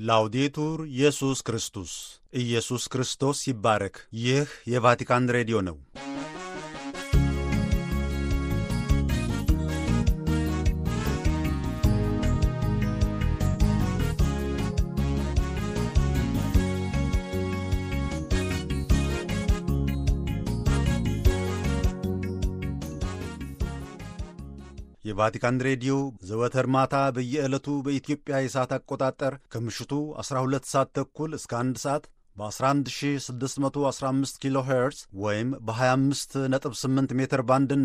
ላውዴቱር ኢየሱስ ክርስቶስ ኢየሱስ ክርስቶስ ይባረክ። ይህ የቫቲካን ሬዲዮ ነው። የቫቲካን ሬዲዮ ዘወትር ማታ በየዕለቱ በኢትዮጵያ የሰዓት አቆጣጠር ከምሽቱ 12 ሰዓት ተኩል እስከ 1 ሰዓት በ11615 ኪሎ ሄርዝ ወይም በ258 ሜትር ባንድና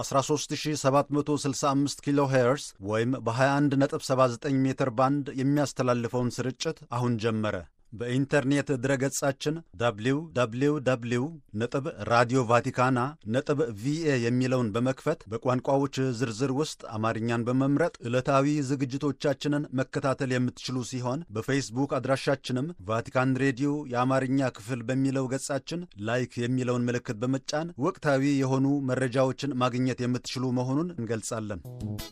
በ13765 ኪሎ ሄርዝ ወይም በ2179 ሜትር ባንድ የሚያስተላልፈውን ስርጭት አሁን ጀመረ። በኢንተርኔት ድረገጻችን www ነጥብ ራዲዮ ቫቲካና ነጥብ ቪኤ የሚለውን በመክፈት በቋንቋዎች ዝርዝር ውስጥ አማርኛን በመምረጥ ዕለታዊ ዝግጅቶቻችንን መከታተል የምትችሉ ሲሆን በፌስቡክ አድራሻችንም ቫቲካን ሬዲዮ የአማርኛ ክፍል በሚለው ገጻችን ላይክ የሚለውን ምልክት በመጫን ወቅታዊ የሆኑ መረጃዎችን ማግኘት የምትችሉ መሆኑን እንገልጻለን።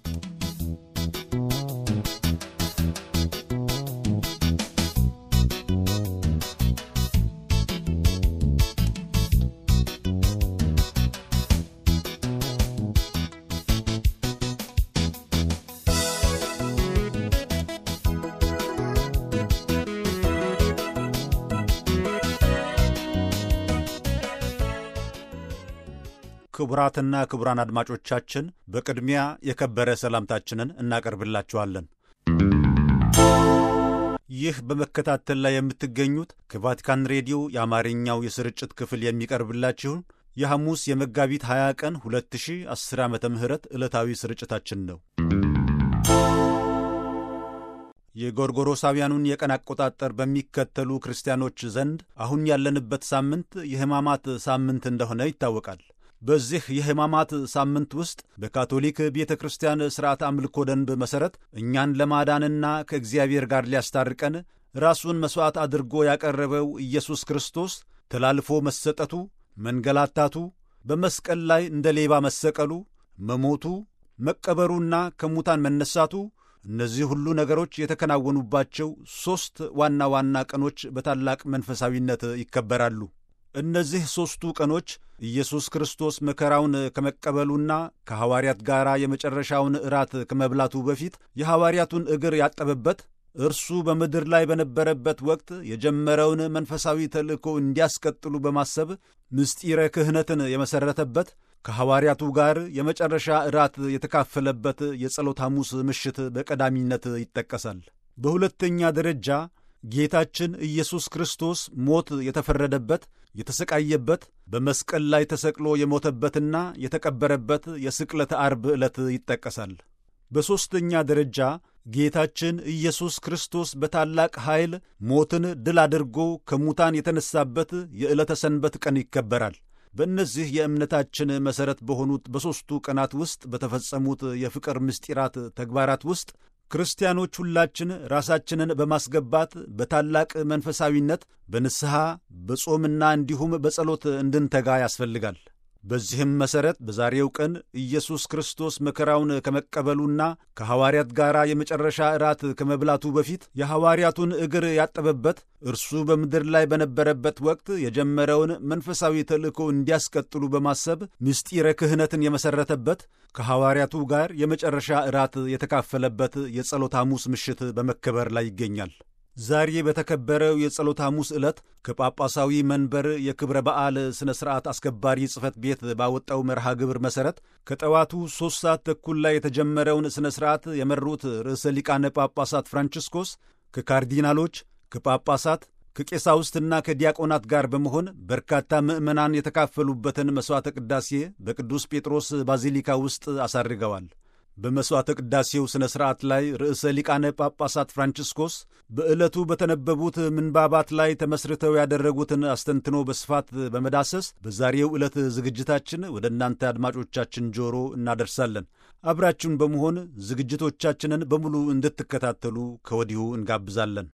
ክቡራትና ክቡራን አድማጮቻችን በቅድሚያ የከበረ ሰላምታችንን እናቀርብላችኋለን። ይህ በመከታተል ላይ የምትገኙት ከቫቲካን ሬዲዮ የአማርኛው የስርጭት ክፍል የሚቀርብላችሁን የሐሙስ የመጋቢት 20 ቀን 2010 ዓ ም ዕለታዊ ስርጭታችን ነው። የጎርጎሮሳውያኑን የቀን አቆጣጠር በሚከተሉ ክርስቲያኖች ዘንድ አሁን ያለንበት ሳምንት የሕማማት ሳምንት እንደሆነ ይታወቃል። በዚህ የሕማማት ሳምንት ውስጥ በካቶሊክ ቤተ ክርስቲያን ሥርዓት አምልኮ ደንብ መሠረት እኛን ለማዳንና ከእግዚአብሔር ጋር ሊያስታርቀን ራሱን መሥዋዕት አድርጎ ያቀረበው ኢየሱስ ክርስቶስ ተላልፎ መሰጠቱ፣ መንገላታቱ፣ በመስቀል ላይ እንደ ሌባ መሰቀሉ፣ መሞቱ፣ መቀበሩና ከሙታን መነሳቱ እነዚህ ሁሉ ነገሮች የተከናወኑባቸው ሦስት ዋና ዋና ቀኖች በታላቅ መንፈሳዊነት ይከበራሉ። እነዚህ ሦስቱ ቀኖች ኢየሱስ ክርስቶስ መከራውን ከመቀበሉና ከሐዋርያት ጋር የመጨረሻውን እራት ከመብላቱ በፊት የሐዋርያቱን እግር ያጠበበት እርሱ በምድር ላይ በነበረበት ወቅት የጀመረውን መንፈሳዊ ተልእኮ እንዲያስቀጥሉ በማሰብ ምስጢረ ክህነትን የመሠረተበት ከሐዋርያቱ ጋር የመጨረሻ እራት የተካፈለበት የጸሎት ሐሙስ ምሽት በቀዳሚነት ይጠቀሳል። በሁለተኛ ደረጃ ጌታችን ኢየሱስ ክርስቶስ ሞት የተፈረደበት የተሰቃየበት በመስቀል ላይ ተሰቅሎ የሞተበትና የተቀበረበት የስቅለተ አርብ ዕለት ይጠቀሳል። በሦስተኛ ደረጃ ጌታችን ኢየሱስ ክርስቶስ በታላቅ ኃይል ሞትን ድል አድርጎ ከሙታን የተነሳበት የዕለተ ሰንበት ቀን ይከበራል። በእነዚህ የእምነታችን መሠረት በሆኑት በሦስቱ ቀናት ውስጥ በተፈጸሙት የፍቅር ምስጢራት ተግባራት ውስጥ ክርስቲያኖች ሁላችን ራሳችንን በማስገባት በታላቅ መንፈሳዊነት በንስሐ በጾምና እንዲሁም በጸሎት እንድንተጋ ያስፈልጋል። በዚህም መሠረት በዛሬው ቀን ኢየሱስ ክርስቶስ መከራውን ከመቀበሉና ከሐዋርያት ጋር የመጨረሻ እራት ከመብላቱ በፊት የሐዋርያቱን እግር ያጠበበት እርሱ በምድር ላይ በነበረበት ወቅት የጀመረውን መንፈሳዊ ተልእኮ እንዲያስቀጥሉ በማሰብ ምስጢረ ክህነትን የመሠረተበት ከሐዋርያቱ ጋር የመጨረሻ እራት የተካፈለበት የጸሎት ሐሙስ ምሽት በመከበር ላይ ይገኛል። ዛሬ በተከበረው የጸሎት ሐሙስ ዕለት ከጳጳሳዊ መንበር የክብረ በዓል ሥነ ሥርዓት አስከባሪ ጽሕፈት ቤት ባወጣው መርሃ ግብር መሠረት ከጠዋቱ ሦስት ሰዓት ተኩል ላይ የተጀመረውን ሥነ ሥርዓት የመሩት ርዕሰ ሊቃነ ጳጳሳት ፍራንቺስኮስ ከካርዲናሎች፣ ከጳጳሳት፣ ከቄሳውስትና ከዲያቆናት ጋር በመሆን በርካታ ምዕመናን የተካፈሉበትን መሥዋዕተ ቅዳሴ በቅዱስ ጴጥሮስ ባዚሊካ ውስጥ አሳርገዋል። በመሥዋዕተ ቅዳሴው ሥነ ሥርዓት ላይ ርዕሰ ሊቃነ ጳጳሳት ፍራንቺስኮስ በዕለቱ በተነበቡት ምንባባት ላይ ተመስርተው ያደረጉትን አስተንትኖ በስፋት በመዳሰስ በዛሬው ዕለት ዝግጅታችን ወደ እናንተ አድማጮቻችን ጆሮ እናደርሳለን። አብራችሁን በመሆን ዝግጅቶቻችንን በሙሉ እንድትከታተሉ ከወዲሁ እንጋብዛለን።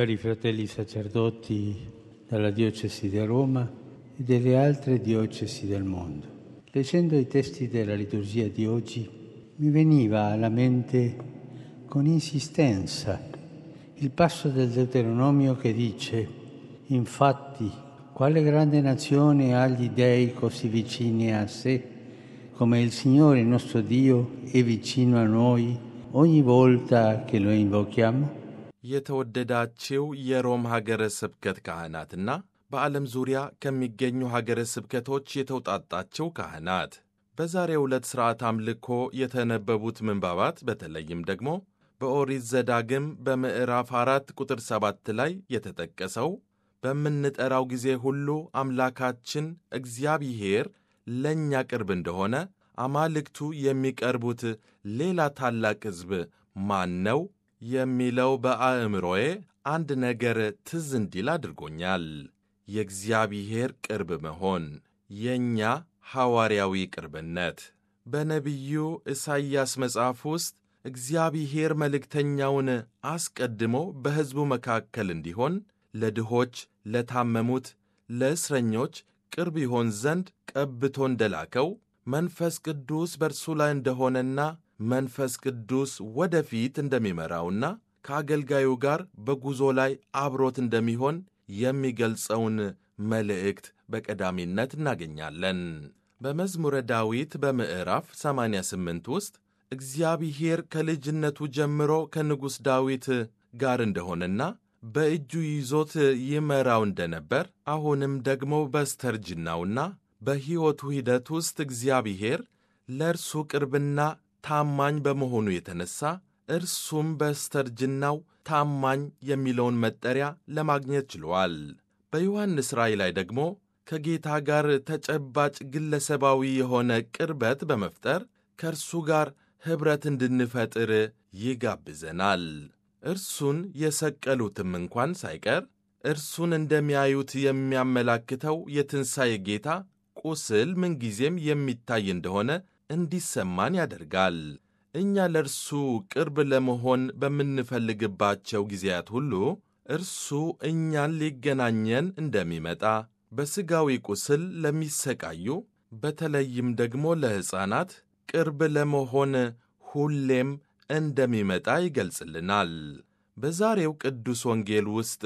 cari fratelli sacerdoti della diocesi di Roma e delle altre diocesi del mondo. Leggendo i testi della liturgia di oggi mi veniva alla mente con insistenza il passo del Deuteronomio che dice, infatti, quale grande nazione ha gli dei così vicini a sé, come il Signore nostro Dio è vicino a noi ogni volta che lo invochiamo? የተወደዳችው የሮም ሀገረ ስብከት ካህናትና በዓለም ዙሪያ ከሚገኙ ሀገረ ስብከቶች የተውጣጣቸው ካህናት በዛሬው ዕለት ሥርዓት አምልኮ የተነበቡት ምንባባት በተለይም ደግሞ በኦሪት ዘዳግም በምዕራፍ አራት ቁጥር ሰባት ላይ የተጠቀሰው በምንጠራው ጊዜ ሁሉ አምላካችን እግዚአብሔር ለእኛ ቅርብ እንደሆነ አማልክቱ የሚቀርቡት ሌላ ታላቅ ሕዝብ ማን ነው የሚለው በአእምሮዬ አንድ ነገር ትዝ እንዲል አድርጎኛል። የእግዚአብሔር ቅርብ መሆን፣ የእኛ ሐዋርያዊ ቅርብነት። በነቢዩ ኢሳይያስ መጽሐፍ ውስጥ እግዚአብሔር መልእክተኛውን አስቀድሞ በሕዝቡ መካከል እንዲሆን ለድሆች፣ ለታመሙት፣ ለእስረኞች ቅርብ ይሆን ዘንድ ቀብቶ እንደላከው መንፈስ ቅዱስ በእርሱ ላይ እንደሆነና መንፈስ ቅዱስ ወደፊት እንደሚመራውና ከአገልጋዩ ጋር በጉዞ ላይ አብሮት እንደሚሆን የሚገልጸውን መልእክት በቀዳሚነት እናገኛለን። በመዝሙረ ዳዊት በምዕራፍ 88 ውስጥ እግዚአብሔር ከልጅነቱ ጀምሮ ከንጉሥ ዳዊት ጋር እንደሆነና በእጁ ይዞት ይመራው እንደነበር አሁንም ደግሞ በስተርጅናውና በሕይወቱ ሂደት ውስጥ እግዚአብሔር ለእርሱ ቅርብና ታማኝ በመሆኑ የተነሳ እርሱም በስተርጅናው ታማኝ የሚለውን መጠሪያ ለማግኘት ችሏል። በዮሐንስ ራእይ ላይ ደግሞ ከጌታ ጋር ተጨባጭ ግለሰባዊ የሆነ ቅርበት በመፍጠር ከእርሱ ጋር ኅብረት እንድንፈጥር ይጋብዘናል። እርሱን የሰቀሉትም እንኳን ሳይቀር እርሱን እንደሚያዩት የሚያመላክተው የትንሣኤ ጌታ ቁስል ምንጊዜም የሚታይ እንደሆነ እንዲሰማን ያደርጋል። እኛ ለእርሱ ቅርብ ለመሆን በምንፈልግባቸው ጊዜያት ሁሉ እርሱ እኛን ሊገናኘን እንደሚመጣ በሥጋዊ ቁስል ለሚሰቃዩ በተለይም ደግሞ ለሕፃናት ቅርብ ለመሆን ሁሌም እንደሚመጣ ይገልጽልናል። በዛሬው ቅዱስ ወንጌል ውስጥ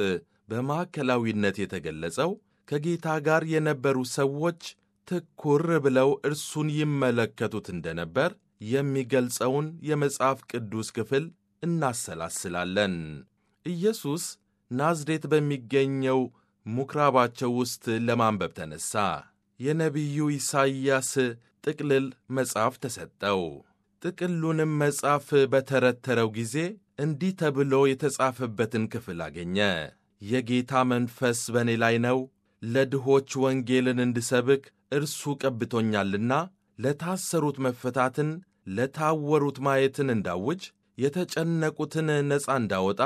በማዕከላዊነት የተገለጸው ከጌታ ጋር የነበሩ ሰዎች ትኩር ብለው እርሱን ይመለከቱት እንደነበር የሚገልጸውን የመጽሐፍ ቅዱስ ክፍል እናሰላስላለን። ኢየሱስ ናዝሬት በሚገኘው ምኵራባቸው ውስጥ ለማንበብ ተነሣ። የነቢዩ ኢሳይያስ ጥቅልል መጽሐፍ ተሰጠው። ጥቅሉንም መጽሐፍ በተረተረው ጊዜ እንዲህ ተብሎ የተጻፈበትን ክፍል አገኘ። የጌታ መንፈስ በእኔ ላይ ነው፣ ለድሆች ወንጌልን እንድሰብክ እርሱ ቀብቶኛልና፣ ለታሰሩት መፈታትን፣ ለታወሩት ማየትን እንዳውጅ፣ የተጨነቁትን ነፃ እንዳወጣ፣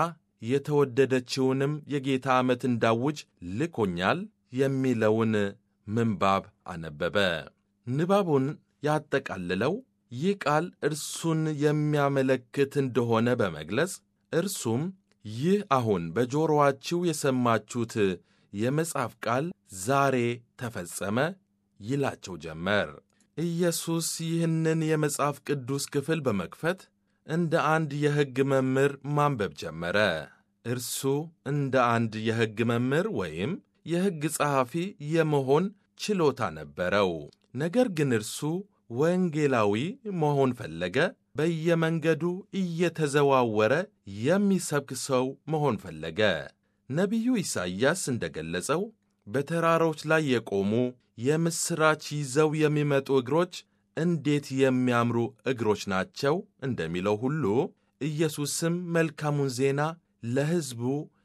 የተወደደችውንም የጌታ ዓመት እንዳውጅ ልኮኛል የሚለውን ምንባብ አነበበ። ንባቡን ያጠቃልለው ይህ ቃል እርሱን የሚያመለክት እንደሆነ በመግለጽ እርሱም ይህ አሁን በጆሮአችሁ የሰማችሁት የመጽሐፍ ቃል ዛሬ ተፈጸመ ይላቸው ጀመር። ኢየሱስ ይህንን የመጽሐፍ ቅዱስ ክፍል በመክፈት እንደ አንድ የሕግ መምህር ማንበብ ጀመረ። እርሱ እንደ አንድ የሕግ መምህር ወይም የሕግ ጸሐፊ የመሆን ችሎታ ነበረው። ነገር ግን እርሱ ወንጌላዊ መሆን ፈለገ። በየመንገዱ እየተዘዋወረ የሚሰብክ ሰው መሆን ፈለገ። ነቢዩ ኢሳይያስ እንደ ገለጸው በተራሮች ላይ የቆሙ የምሥራች ይዘው የሚመጡ እግሮች እንዴት የሚያምሩ እግሮች ናቸው እንደሚለው ሁሉ ኢየሱስም መልካሙን ዜና ለሕዝቡ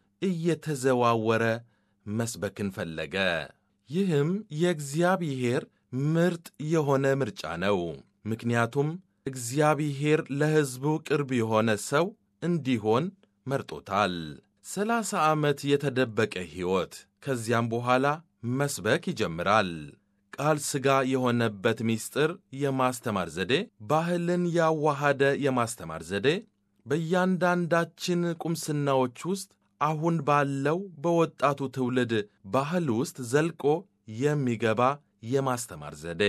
እየተዘዋወረ መስበክን ፈለገ። ይህም የእግዚአብሔር ምርጥ የሆነ ምርጫ ነው። ምክንያቱም እግዚአብሔር ለሕዝቡ ቅርብ የሆነ ሰው እንዲሆን መርጦታል። ሰላሳ ዓመት የተደበቀ ሕይወት፣ ከዚያም በኋላ መስበክ ይጀምራል። ቃል ሥጋ የሆነበት ምስጢር የማስተማር ዘዴ፣ ባህልን ያዋሃደ የማስተማር ዘዴ በእያንዳንዳችን ቁምስናዎች ውስጥ አሁን ባለው በወጣቱ ትውልድ ባህል ውስጥ ዘልቆ የሚገባ የማስተማር ዘዴ።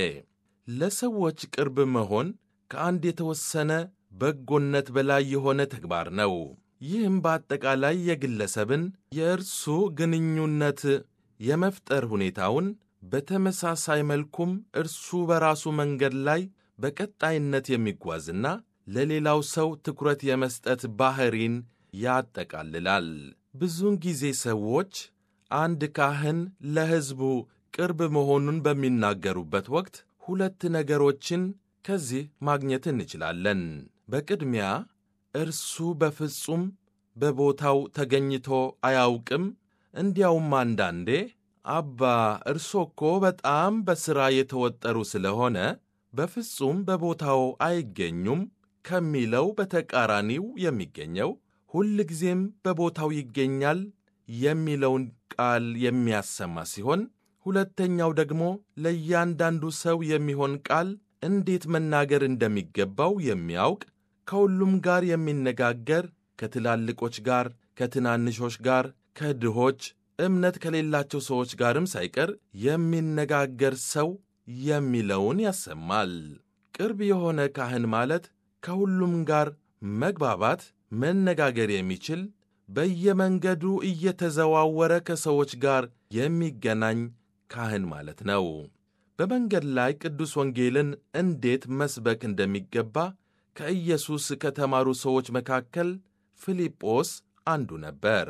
ለሰዎች ቅርብ መሆን ከአንድ የተወሰነ በጎነት በላይ የሆነ ተግባር ነው። ይህም በአጠቃላይ የግለሰብን የእርሱ ግንኙነት የመፍጠር ሁኔታውን በተመሳሳይ መልኩም እርሱ በራሱ መንገድ ላይ በቀጣይነት የሚጓዝና ለሌላው ሰው ትኩረት የመስጠት ባሕሪን ያጠቃልላል። ብዙውን ጊዜ ሰዎች አንድ ካህን ለሕዝቡ ቅርብ መሆኑን በሚናገሩበት ወቅት ሁለት ነገሮችን ከዚህ ማግኘት እንችላለን። በቅድሚያ እርሱ በፍጹም በቦታው ተገኝቶ አያውቅም፣ እንዲያውም አንዳንዴ አባ እርሶ እኮ በጣም በሥራ የተወጠሩ ስለሆነ በፍጹም በቦታው አይገኙም ከሚለው በተቃራኒው የሚገኘው ሁልጊዜም በቦታው ይገኛል የሚለውን ቃል የሚያሰማ ሲሆን ሁለተኛው ደግሞ ለእያንዳንዱ ሰው የሚሆን ቃል እንዴት መናገር እንደሚገባው የሚያውቅ ከሁሉም ጋር የሚነጋገር ከትላልቆች ጋር፣ ከትናንሾች ጋር፣ ከድሆች፣ እምነት ከሌላቸው ሰዎች ጋርም ሳይቀር የሚነጋገር ሰው የሚለውን ያሰማል። ቅርብ የሆነ ካህን ማለት ከሁሉም ጋር መግባባት፣ መነጋገር የሚችል በየመንገዱ እየተዘዋወረ ከሰዎች ጋር የሚገናኝ ካህን ማለት ነው። በመንገድ ላይ ቅዱስ ወንጌልን እንዴት መስበክ እንደሚገባ ከኢየሱስ ከተማሩ ሰዎች መካከል ፊልጶስ አንዱ ነበር።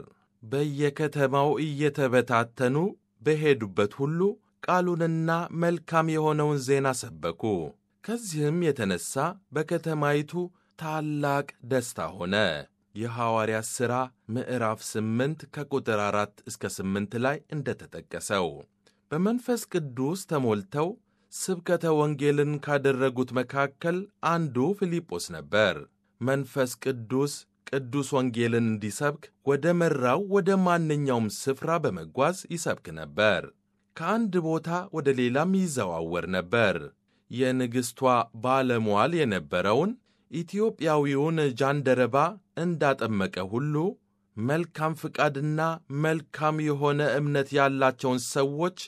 በየከተማው እየተበታተኑ በሄዱበት ሁሉ ቃሉንና መልካም የሆነውን ዜና ሰበኩ። ከዚህም የተነሣ በከተማይቱ ታላቅ ደስታ ሆነ። የሐዋርያት ሥራ ምዕራፍ 8 ከቁጥር 4 እስከ 8 ላይ እንደተጠቀሰው በመንፈስ ቅዱስ ተሞልተው ስብከተ ወንጌልን ካደረጉት መካከል አንዱ ፊልጶስ ነበር። መንፈስ ቅዱስ ቅዱስ ወንጌልን እንዲሰብክ ወደ መራው ወደ ማንኛውም ስፍራ በመጓዝ ይሰብክ ነበር። ከአንድ ቦታ ወደ ሌላም ይዘዋወር ነበር። የንግሥቷ ባለሟል የነበረውን ኢትዮጵያዊውን ጃንደረባ እንዳጠመቀ ሁሉ መልካም ፍቃድና መልካም የሆነ እምነት ያላቸውን ሰዎች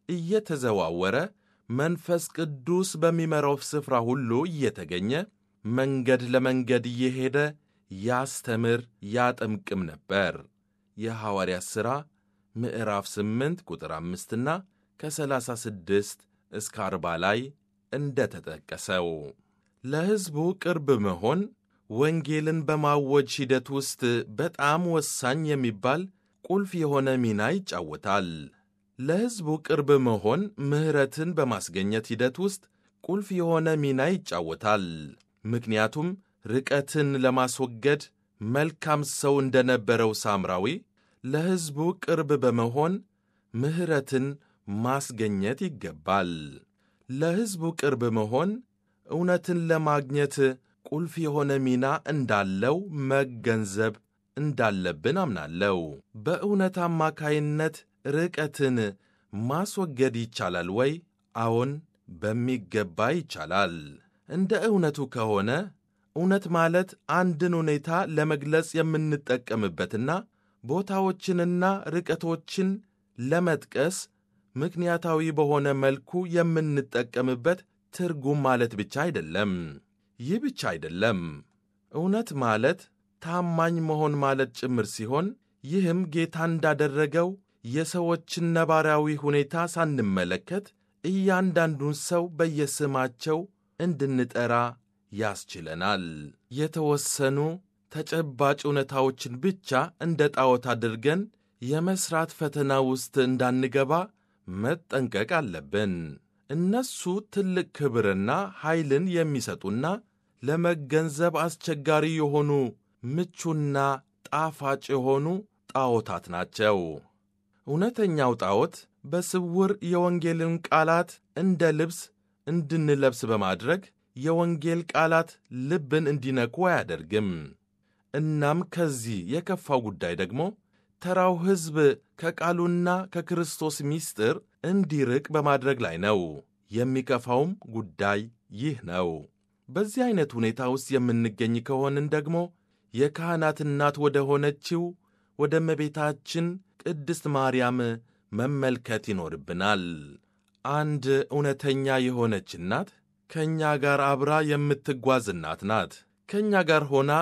እየተዘዋወረ መንፈስ ቅዱስ በሚመራው ስፍራ ሁሉ እየተገኘ መንገድ ለመንገድ እየሄደ ያስተምር ያጠምቅም ነበር። የሐዋርያት ሥራ ምዕራፍ 8 ቁጥር 5 ና ከ36 እስከ 40 ላይ እንደተጠቀሰው ለሕዝቡ ቅርብ መሆን ወንጌልን በማወጅ ሂደት ውስጥ በጣም ወሳኝ የሚባል ቁልፍ የሆነ ሚና ይጫወታል። ለሕዝቡ ቅርብ መሆን ምሕረትን በማስገኘት ሂደት ውስጥ ቁልፍ የሆነ ሚና ይጫወታል። ምክንያቱም ርቀትን ለማስወገድ መልካም ሰው እንደነበረው ሳምራዊ ለሕዝቡ ቅርብ በመሆን ምሕረትን ማስገኘት ይገባል። ለሕዝቡ ቅርብ መሆን እውነትን ለማግኘት ቁልፍ የሆነ ሚና እንዳለው መገንዘብ እንዳለብን አምናለሁ። በእውነት አማካይነት ርቀትን ማስወገድ ይቻላል ወይ? አዎን፣ በሚገባ ይቻላል። እንደ እውነቱ ከሆነ እውነት ማለት አንድን ሁኔታ ለመግለጽ የምንጠቀምበትና ቦታዎችንና ርቀቶችን ለመጥቀስ ምክንያታዊ በሆነ መልኩ የምንጠቀምበት ትርጉም ማለት ብቻ አይደለም። ይህ ብቻ አይደለም። እውነት ማለት ታማኝ መሆን ማለት ጭምር ሲሆን ይህም ጌታ እንዳደረገው የሰዎችን ነባራዊ ሁኔታ ሳንመለከት እያንዳንዱን ሰው በየስማቸው እንድንጠራ ያስችለናል። የተወሰኑ ተጨባጭ እውነታዎችን ብቻ እንደ ጣዖት አድርገን የመሥራት ፈተና ውስጥ እንዳንገባ መጠንቀቅ አለብን። እነሱ ትልቅ ክብርና ኃይልን የሚሰጡና ለመገንዘብ አስቸጋሪ የሆኑ ምቹና ጣፋጭ የሆኑ ጣዖታት ናቸው። እውነተኛው ጣዖት በስውር የወንጌልን ቃላት እንደ ልብስ እንድንለብስ በማድረግ የወንጌል ቃላት ልብን እንዲነኩ አያደርግም። እናም ከዚህ የከፋው ጉዳይ ደግሞ ተራው ሕዝብ ከቃሉና ከክርስቶስ ምስጢር እንዲርቅ በማድረግ ላይ ነው። የሚከፋውም ጉዳይ ይህ ነው። በዚህ ዐይነት ሁኔታ ውስጥ የምንገኝ ከሆንን ደግሞ የካህናት እናት ወደ ሆነችው ወደ እመቤታችን ቅድስት ማርያም መመልከት ይኖርብናል። አንድ እውነተኛ የሆነች እናት ከእኛ ጋር አብራ የምትጓዝ እናት ናት። ከእኛ ጋር ሆና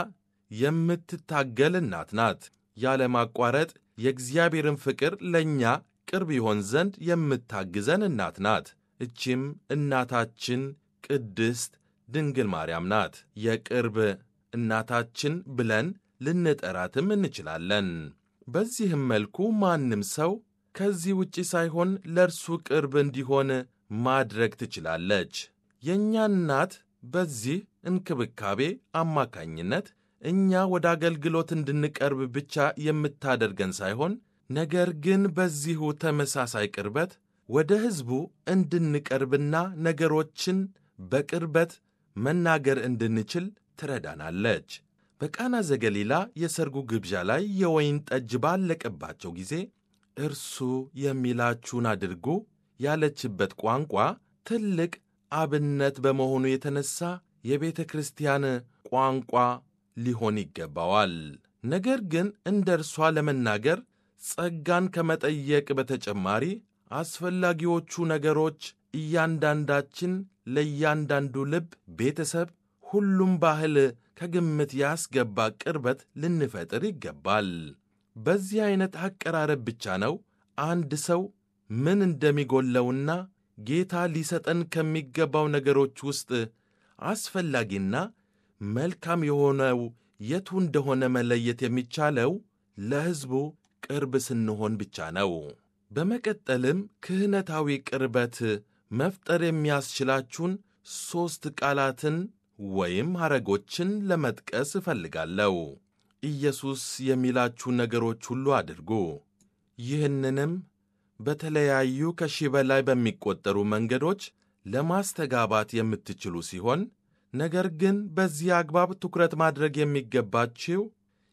የምትታገል እናት ናት። ያለማቋረጥ የእግዚአብሔርን ፍቅር ለእኛ ቅርብ ይሆን ዘንድ የምታግዘን እናት ናት። እቺም እናታችን ቅድስት ድንግል ማርያም ናት። የቅርብ እናታችን ብለን ልንጠራትም እንችላለን። በዚህም መልኩ ማንም ሰው ከዚህ ውጪ ሳይሆን ለእርሱ ቅርብ እንዲሆን ማድረግ ትችላለች። የእኛ እናት በዚህ እንክብካቤ አማካኝነት እኛ ወደ አገልግሎት እንድንቀርብ ብቻ የምታደርገን ሳይሆን ነገር ግን በዚሁ ተመሳሳይ ቅርበት ወደ ሕዝቡ እንድንቀርብና ነገሮችን በቅርበት መናገር እንድንችል ትረዳናለች። በቃና ዘገሊላ የሰርጉ ግብዣ ላይ የወይን ጠጅ ባለቀባቸው ጊዜ እርሱ የሚላችሁን አድርጉ ያለችበት ቋንቋ ትልቅ አብነት በመሆኑ የተነሳ የቤተ ክርስቲያን ቋንቋ ሊሆን ይገባዋል። ነገር ግን እንደ እርሷ ለመናገር ጸጋን ከመጠየቅ በተጨማሪ አስፈላጊዎቹ ነገሮች እያንዳንዳችን ለእያንዳንዱ ልብ፣ ቤተሰብ፣ ሁሉም ባህል ከግምት ያስገባ ቅርበት ልንፈጥር ይገባል። በዚህ ዐይነት አቀራረብ ብቻ ነው አንድ ሰው ምን እንደሚጎለውና ጌታ ሊሰጠን ከሚገባው ነገሮች ውስጥ አስፈላጊና መልካም የሆነው የቱ እንደሆነ መለየት የሚቻለው ለሕዝቡ ቅርብ ስንሆን ብቻ ነው። በመቀጠልም ክህነታዊ ቅርበት መፍጠር የሚያስችላችሁን ሦስት ቃላትን ወይም ሐረጎችን ለመጥቀስ እፈልጋለሁ። ኢየሱስ የሚላችሁን ነገሮች ሁሉ አድርጉ። ይህንንም በተለያዩ ከሺህ በላይ በሚቆጠሩ መንገዶች ለማስተጋባት የምትችሉ ሲሆን ነገር ግን በዚህ አግባብ ትኩረት ማድረግ የሚገባችው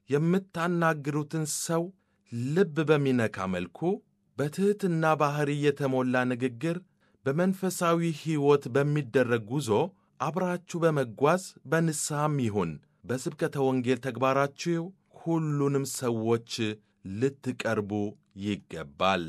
የምታናግሩትን ሰው ልብ በሚነካ መልኩ በትሕትና ባሕሪ የተሞላ ንግግር፣ በመንፈሳዊ ሕይወት በሚደረግ ጉዞ አብራችሁ በመጓዝ በንስሐም ይሁን በስብከተ ወንጌል ተግባራችሁ ሁሉንም ሰዎች ልትቀርቡ ይገባል።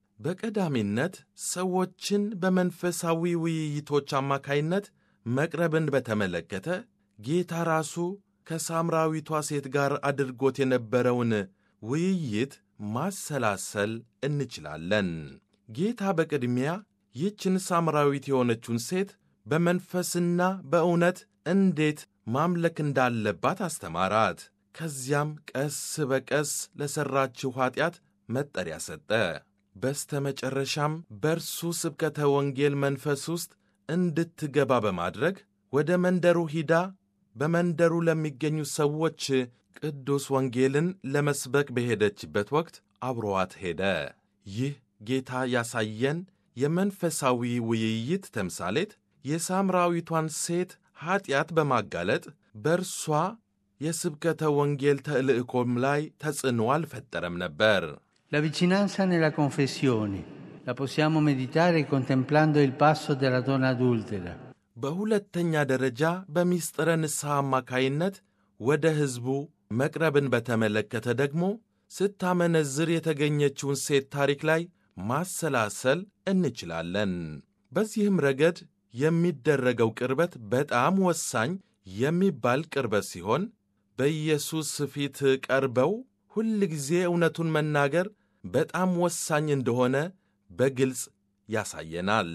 በቀዳሚነት ሰዎችን በመንፈሳዊ ውይይቶች አማካይነት መቅረብን በተመለከተ ጌታ ራሱ ከሳምራዊቷ ሴት ጋር አድርጎት የነበረውን ውይይት ማሰላሰል እንችላለን። ጌታ በቅድሚያ ይህችን ሳምራዊት የሆነችውን ሴት በመንፈስና በእውነት እንዴት ማምለክ እንዳለባት አስተማራት። ከዚያም ቀስ በቀስ ለሠራችው ኀጢአት መጠሪያ ሰጠ። በስተ መጨረሻም በእርሱ ስብከተ ወንጌል መንፈስ ውስጥ እንድትገባ በማድረግ ወደ መንደሩ ሂዳ በመንደሩ ለሚገኙ ሰዎች ቅዱስ ወንጌልን ለመስበክ በሄደችበት ወቅት አብሮዋት ሄደ። ይህ ጌታ ያሳየን የመንፈሳዊ ውይይት ተምሳሌት የሳምራዊቷን ሴት ኀጢአት በማጋለጥ በእርሷ የስብከተ ወንጌል ተልእኮም ላይ ተጽዕኖ አልፈጠረም ነበር። La vicinanza nella confessione la possiamo meditare contemplando il passo della donna adultera. በሁለተኛ ደረጃ በሚስጥረ ንስሐ አማካይነት ወደ ሕዝቡ መቅረብን በተመለከተ ደግሞ ስታመነዝር የተገኘችውን ሴት ታሪክ ላይ ማሰላሰል እንችላለን። በዚህም ረገድ የሚደረገው ቅርበት በጣም ወሳኝ የሚባል ቅርበት ሲሆን በኢየሱስ ፊት ቀርበው ሁል ጊዜ እውነቱን መናገር በጣም ወሳኝ እንደሆነ በግልጽ ያሳየናል።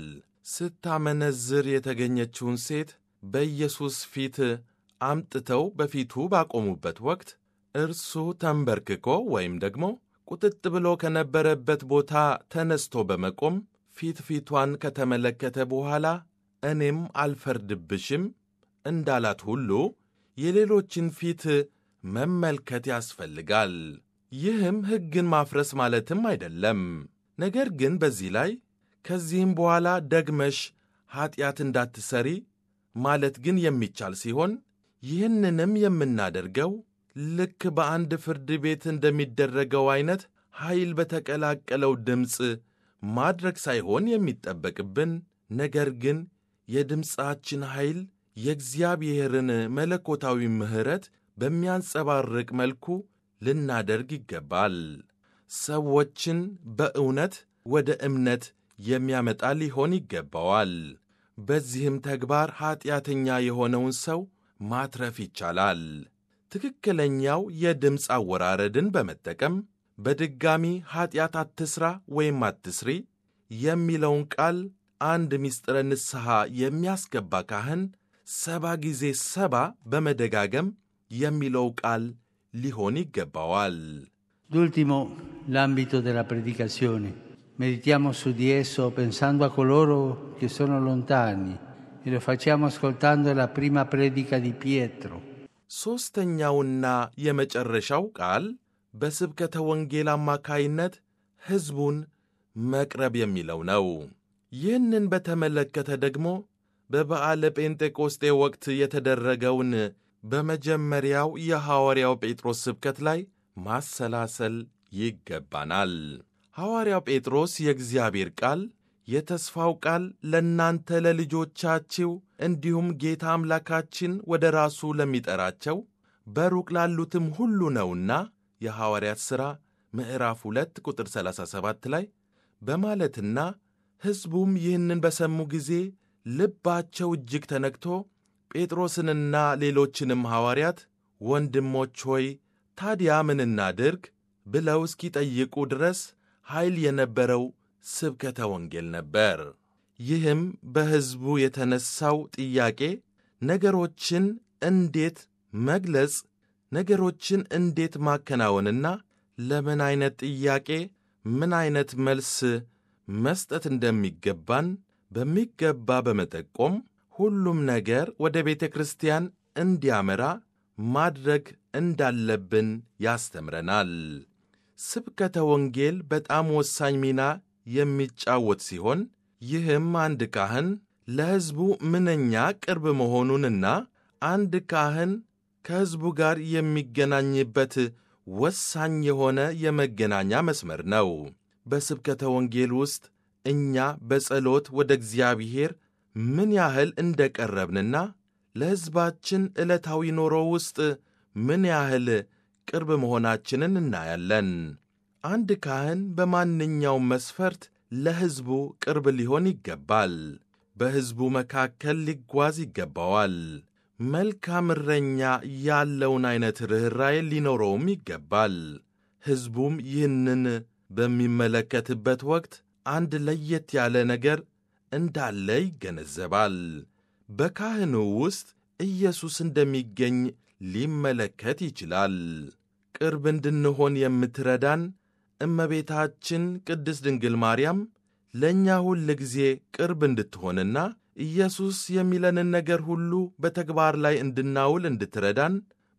ስታመነዝር የተገኘችውን ሴት በኢየሱስ ፊት አምጥተው በፊቱ ባቆሙበት ወቅት እርሱ ተንበርክኮ ወይም ደግሞ ቁጥጥ ብሎ ከነበረበት ቦታ ተነስቶ በመቆም ፊት ፊቷን ከተመለከተ በኋላ እኔም አልፈርድብሽም እንዳላት ሁሉ የሌሎችን ፊት መመልከት ያስፈልጋል። ይህም ሕግን ማፍረስ ማለትም አይደለም። ነገር ግን በዚህ ላይ ከዚህም በኋላ ደግመሽ ኀጢአት እንዳትሰሪ ማለት ግን የሚቻል ሲሆን ይህንንም የምናደርገው ልክ በአንድ ፍርድ ቤት እንደሚደረገው ዐይነት ኃይል በተቀላቀለው ድምፅ ማድረግ ሳይሆን የሚጠበቅብን ነገር ግን የድምፃችን ኃይል የእግዚአብሔርን መለኮታዊ ምሕረት በሚያንጸባርቅ መልኩ ልናደርግ ይገባል። ሰዎችን በእውነት ወደ እምነት የሚያመጣ ሊሆን ይገባዋል። በዚህም ተግባር ኀጢአተኛ የሆነውን ሰው ማትረፍ ይቻላል። ትክክለኛው የድምፅ አወራረድን በመጠቀም በድጋሚ ኀጢአት አትሥራ ወይም አትስሪ የሚለውን ቃል አንድ ምስጢረ ንስሐ የሚያስገባ ካህን ሰባ ጊዜ ሰባ በመደጋገም የሚለው ቃል ሊሆን ይገባዋል። D'ultimo, l'ambito della predicazione. Meditiamo su di esso pensando a coloro che sono lontani e lo facciamo ascoltando la prima predica di Pietro. ሦስተኛውና የመጨረሻው ቃል በስብከተ ወንጌል አማካይነት ሕዝቡን መቅረብ የሚለው ነው። ይህንን በተመለከተ ደግሞ በበዓለ ጴንጤቆስጤ ወቅት የተደረገውን በመጀመሪያው የሐዋርያው ጴጥሮስ ስብከት ላይ ማሰላሰል ይገባናል። ሐዋርያው ጴጥሮስ የእግዚአብሔር ቃል የተስፋው ቃል ለእናንተ ለልጆቻችሁ እንዲሁም ጌታ አምላካችን ወደ ራሱ ለሚጠራቸው በሩቅ ላሉትም ሁሉ ነውና የሐዋርያት ሥራ ምዕራፍ 2 ቁጥር 37 ላይ በማለትና ሕዝቡም ይህንን በሰሙ ጊዜ ልባቸው እጅግ ተነክቶ ጴጥሮስንና ሌሎችንም ሐዋርያት ወንድሞች ሆይ ታዲያ ምን እናድርግ ብለው እስኪጠይቁ ድረስ ኃይል የነበረው ስብከተ ወንጌል ነበር። ይህም በሕዝቡ የተነሳው ጥያቄ ነገሮችን እንዴት መግለጽ፣ ነገሮችን እንዴት ማከናወንና ለምን ዐይነት ጥያቄ ምን ዐይነት መልስ መስጠት እንደሚገባን በሚገባ በመጠቆም ሁሉም ነገር ወደ ቤተ ክርስቲያን እንዲያመራ ማድረግ እንዳለብን ያስተምረናል። ስብከተ ወንጌል በጣም ወሳኝ ሚና የሚጫወት ሲሆን ይህም አንድ ካህን ለሕዝቡ ምንኛ ቅርብ መሆኑንና አንድ ካህን ከሕዝቡ ጋር የሚገናኝበት ወሳኝ የሆነ የመገናኛ መስመር ነው። በስብከተ ወንጌል ውስጥ እኛ በጸሎት ወደ እግዚአብሔር ምን ያህል እንደ ቀረብንና ለሕዝባችን ዕለታዊ ኑሮ ውስጥ ምን ያህል ቅርብ መሆናችንን እናያለን። አንድ ካህን በማንኛውም መስፈርት ለሕዝቡ ቅርብ ሊሆን ይገባል። በሕዝቡ መካከል ሊጓዝ ይገባዋል። መልካም እረኛ ያለውን ዐይነት ርኅራዬ ሊኖረውም ይገባል። ሕዝቡም ይህንን በሚመለከትበት ወቅት አንድ ለየት ያለ ነገር እንዳለ ይገነዘባል። በካህኑ ውስጥ ኢየሱስ እንደሚገኝ ሊመለከት ይችላል። ቅርብ እንድንሆን የምትረዳን እመቤታችን ቅድስት ድንግል ማርያም ለእኛ ሁል ጊዜ ቅርብ እንድትሆንና ኢየሱስ የሚለንን ነገር ሁሉ በተግባር ላይ እንድናውል እንድትረዳን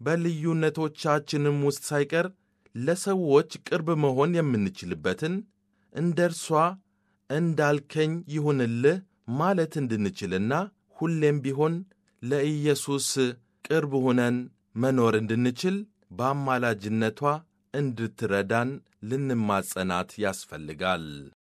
በልዩነቶቻችንም ውስጥ ሳይቀር ለሰዎች ቅርብ መሆን የምንችልበትን እንደ እርሷ እንዳልከኝ ይሁንልህ ማለት እንድንችልና ሁሌም ቢሆን ለኢየሱስ ቅርብ ሆነን መኖር እንድንችል በአማላጅነቷ እንድትረዳን ልንማጸናት ያስፈልጋል።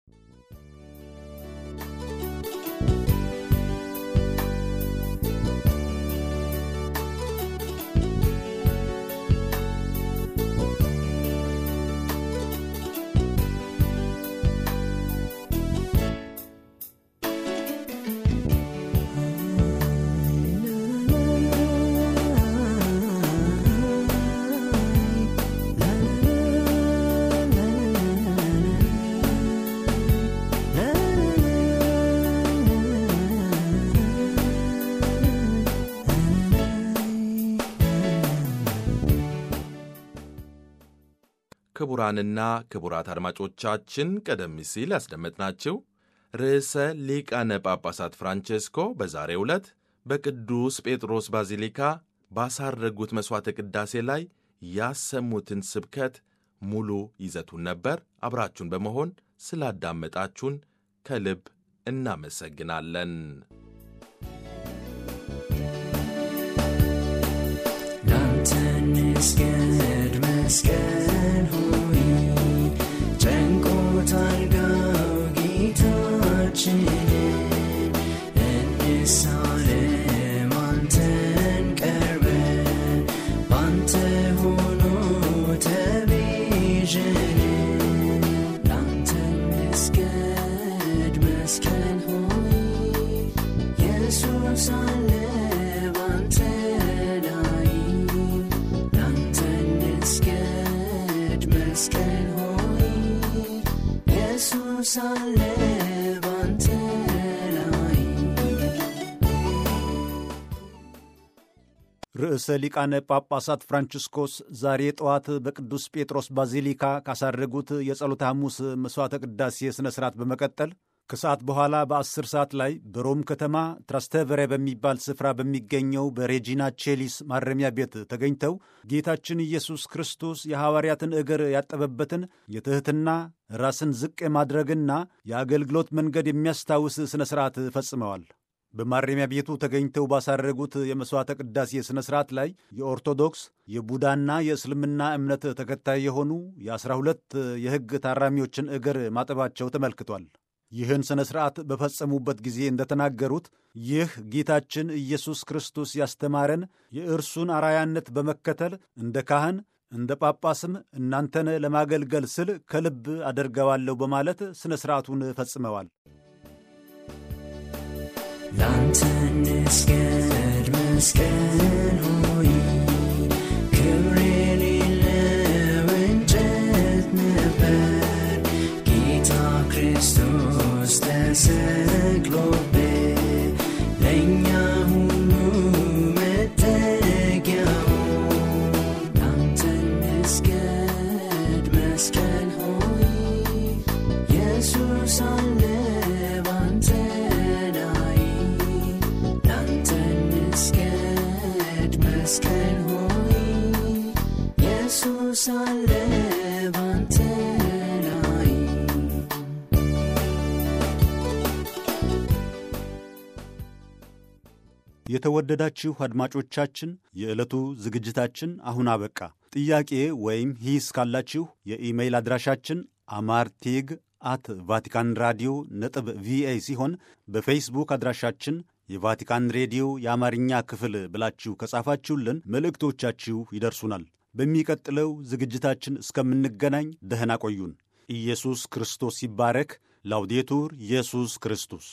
ክቡራንና ክቡራት አድማጮቻችን ቀደም ሲል ያስደመጥናችሁ ርዕሰ ሊቃነ ጳጳሳት ፍራንቼስኮ በዛሬው ዕለት በቅዱስ ጴጥሮስ ባዚሊካ ባሳረጉት መሥዋዕተ ቅዳሴ ላይ ያሰሙትን ስብከት ሙሉ ይዘቱን ነበር። አብራችሁን በመሆን ስላዳመጣችሁን ከልብ እናመሰግናለን። ላንተን መስገድ መስቀል ሆይ ጨንቆታል ጋው ጌታችንን እንሳለም አንተን ቀርበን ባንተ ሆኖ ተ መስቀል ሆይ ኢየሱስ አለ ባንተ ላይ ላንተ እንስገድ መስቀል ሆይ ኢየሱስ አለ ባንተ ላይ ርዕሰ ሊቃነ ጳጳሳት ፍራንቺስኮስ ዛሬ ጠዋት በቅዱስ ጴጥሮስ ባዚሊካ ካሳረጉት የጸሎተ ሐሙስ መሥዋዕተ ቅዳሴ ሥነ ሥርዓት በመቀጠል ከሰዓት በኋላ በአስር ሰዓት ላይ በሮም ከተማ ትራስተቨሬ በሚባል ስፍራ በሚገኘው በሬጂና ቼሊስ ማረሚያ ቤት ተገኝተው ጌታችን ኢየሱስ ክርስቶስ የሐዋርያትን እግር ያጠበበትን የትሕትና ራስን ዝቅ የማድረግና የአገልግሎት መንገድ የሚያስታውስ ሥነ ሥርዓት ፈጽመዋል። በማረሚያ ቤቱ ተገኝተው ባሳረጉት የመሥዋዕተ ቅዳሴ ሥነ ሥርዓት ላይ የኦርቶዶክስ የቡዳና የእስልምና እምነት ተከታይ የሆኑ የአስራ ሁለት የሕግ ታራሚዎችን እግር ማጠባቸው ተመልክቷል። ይህን ሥነ ሥርዓት በፈጸሙበት ጊዜ እንደተናገሩት ይህ ጌታችን ኢየሱስ ክርስቶስ ያስተማረን የእርሱን አራያነት በመከተል እንደ ካህን እንደ ጳጳስም እናንተን ለማገልገል ስል ከልብ አደርገዋለሁ በማለት ሥነ ሥርዓቱን ፈጽመዋል። ላንተ እንስገድ መስቀል ሆይ ክብር የሌለው እንጨት ነበር ጌታ ክርስቶስ ተሰቅሎብህ ለእኛ ሁሉ መጠጊያው ላንተ እንስገድ መስቀል ሆይ ኢየሱስ አለ ባንተ ላይ ላንተ እንስገድ መስቀል ሆይ ኢየሱስ አለ ባንተ ላይ የተወደዳችሁ አድማጮቻችን የዕለቱ ዝግጅታችን አሁን አበቃ። ጥያቄ ወይም ሂስ ካላችሁ የኢሜይል አድራሻችን አማርቴግ አት ቫቲካን ራዲዮ ነጥብ ቪኦኤ ሲሆን በፌስቡክ አድራሻችን የቫቲካን ሬዲዮ የአማርኛ ክፍል ብላችሁ ከጻፋችሁልን መልእክቶቻችሁ ይደርሱናል። በሚቀጥለው ዝግጅታችን እስከምንገናኝ ደህና ቆዩን። ኢየሱስ ክርስቶስ ይባረክ። ላውዴቱር ኢየሱስ ክርስቶስ